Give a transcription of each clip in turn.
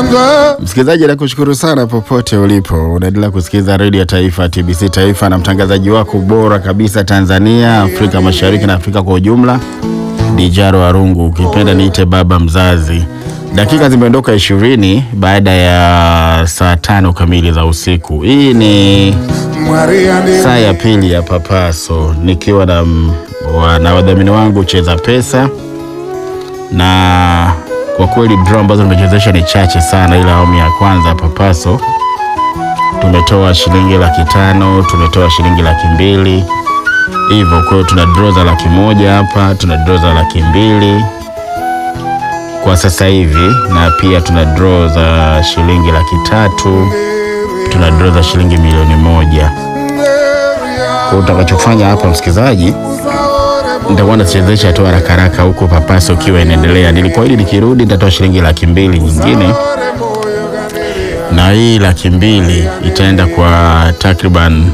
Msikilizaji, nakushukuru sana popote ulipo, unaendelea kusikiliza redio ya taifa TBC Taifa na mtangazaji wako bora kabisa Tanzania, Afrika Mashariki na Afrika kwa ujumla, Dijaro Arungu, ukipenda niite baba mzazi. Dakika zimeondoka ishirini baada ya saa tano kamili za usiku. Hii ni saa ya pili ya Papaso nikiwa na, wa, na wadhamini wangu Cheza Pesa na kwa kweli draw ambazo tumechezesha ni chache sana, ila awamu ya kwanza ya Papaso tumetoa shilingi laki tano tumetoa shilingi laki mbili hivyo. Kwa hiyo tuna draw za laki moja hapa, tuna draw za laki mbili kwa sasa hivi, na pia tuna draw za shilingi laki tatu tuna draw za shilingi milioni moja. Kwa hiyo utakachofanya hapa msikilizaji nitakuwa nachezesha tu haraka haraka huko Papaso ukiwa inaendelea. Nilikuahidi nikirudi nitatoa shilingi laki mbili nyingine, na hii laki mbili itaenda kwa takriban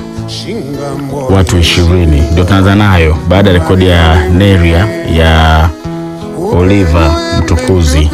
watu ishirini. Ndio tunaanza nayo baada ya rekodi ya Neria ya Oliver Mtukuzi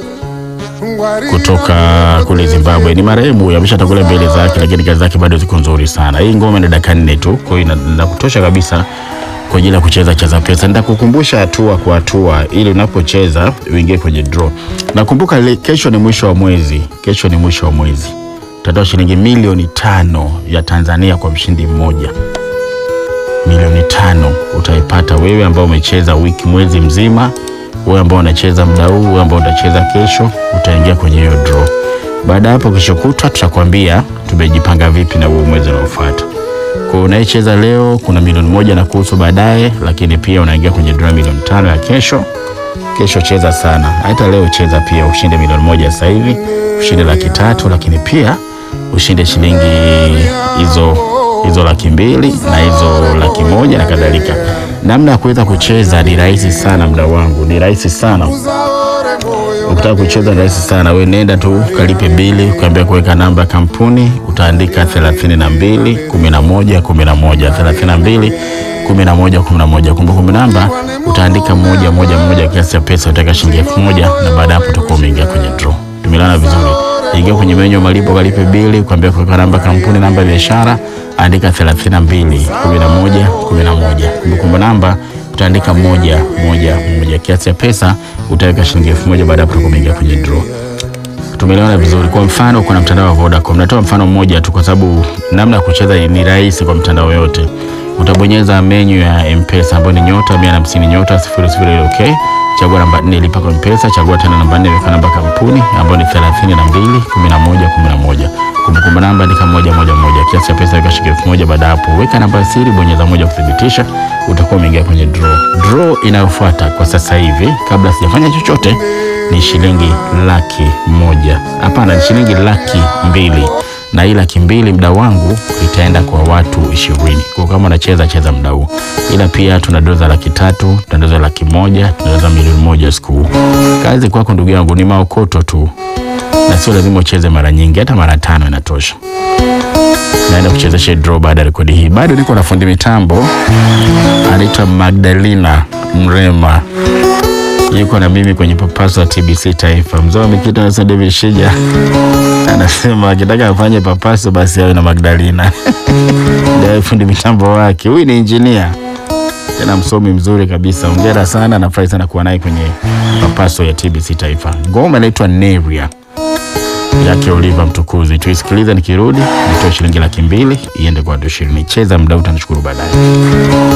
kutoka kule Zimbabwe. Ni marehemu ameshatangulia mbele zake, lakini kazi zake bado ziko nzuri sana. Hii ngoma ni dakika nne tu, kwa hiyo inakutosha kabisa kwa ajili ya kucheza Cheza Pesa. Nitakukumbusha hatua kwa hatua ili unapocheza uingie kwenye draw. Nakumbuka kesho ni mwisho wa mwezi, kesho ni mwisho wa mwezi, tutatoa shilingi milioni tano ya Tanzania kwa mshindi mmoja. Milioni tano utaipata wewe ambao umecheza wiki mwezi mzima, wewe ambao unacheza muda huu, wewe ambao utacheza kesho, utaingia kwenye hiyo draw. Baada ya hapo, kesho kutwa tutakwambia tumejipanga vipi na huo mwezi unaofuata. Kwa unayecheza leo kuna milioni moja na kuhusu baadaye, lakini pia unaingia kwenye draw milioni tano ya kesho. Kesho cheza sana, hata leo cheza pia, ushinde milioni moja sasa hivi, ushinde laki tatu, lakini pia ushinde shilingi hizo hizo laki mbili na hizo laki moja na kadhalika. Namna ya kuweza kucheza ni rahisi sana, mda wangu ni rahisi sana. Ukitaka kucheza ni rahisi sana, we nenda tu kalipe bili, ukaambia kuweka namba ya kampuni, utaandika 32 11 11 32 11 11. Kumbukumbu namba utaandika moja moja moja, kiasi cha pesa utaweka shilingi elfu moja na baada ya hapo utakuwa umeingia kwenye draw. Tumelana vizuri. Ingia kwenye menyu malipo, kalipe bili, ukaambia kuweka namba kampuni, namba ya biashara, andika 32 11 11. Kumbukumbu namba utaandika moja moja moja, kiasi cha pesa utaweka shilingi elfu moja baada ya hapo umeingia kwenye draw. Tumeelewana vizuri. Kwa mfano, kuna mtandao wa Vodacom, natoa mfano mmoja tu kwa sababu namna ya kucheza ni rahisi kwa mtandao yote. Utabonyeza menyu ya M-Pesa ambayo ni nyota 150 nyota 00 okay. Chagua namba 4 lipa kwa M-Pesa, chagua tena namba 4 weka namba kampuni ambayo ni 32 11 11. Kumbukumbu namba andika moja moja moja, kiasi cha pesa weka shilingi elfu moja. Baada hapo weka namba siri, bonyeza moja kuthibitisha, utakuwa umeingia kwenye draw. Draw inayofuata kwa sasa hivi, kabla sijafanya chochote, ni shilingi laki moja. Hapana, ni shilingi laki mbili na hii laki mbili mda wangu itaenda kwa watu ishirini. Kwa kama unacheza cheza mda huu, ila pia tuna doza laki tatu, tuna doza laki moja, tuna doza milioni moja siku huu. Kazi kwako ndugu yangu ni maokoto tu, na sio lazima ucheze mara nyingi, hata mara tano inatosha. Naenda kuchezesha draw baada ya rekodi hii. Bado niko na fundi mitambo anaitwa Magdalena Mrema yuko na mimi kwenye Papaso ya TBC Taifa. Mzee wa Mikito na David Shija anasema akitaka afanye Papaso basi awe na Magdalena ndio fundi mitambo wake. Huyu ni injinia tena msomi mzuri kabisa. Hongera sana, nafurahi sana kuwa naye kwenye Papaso ya TBC Taifa. Ngoma inaitwa Neria yake Oliver Mtukuzi. Tuisikilize, nikirudi nitoe shilingi laki mbili iende kwa watu ishirini. Cheza mdau, utanishukuru baadaye.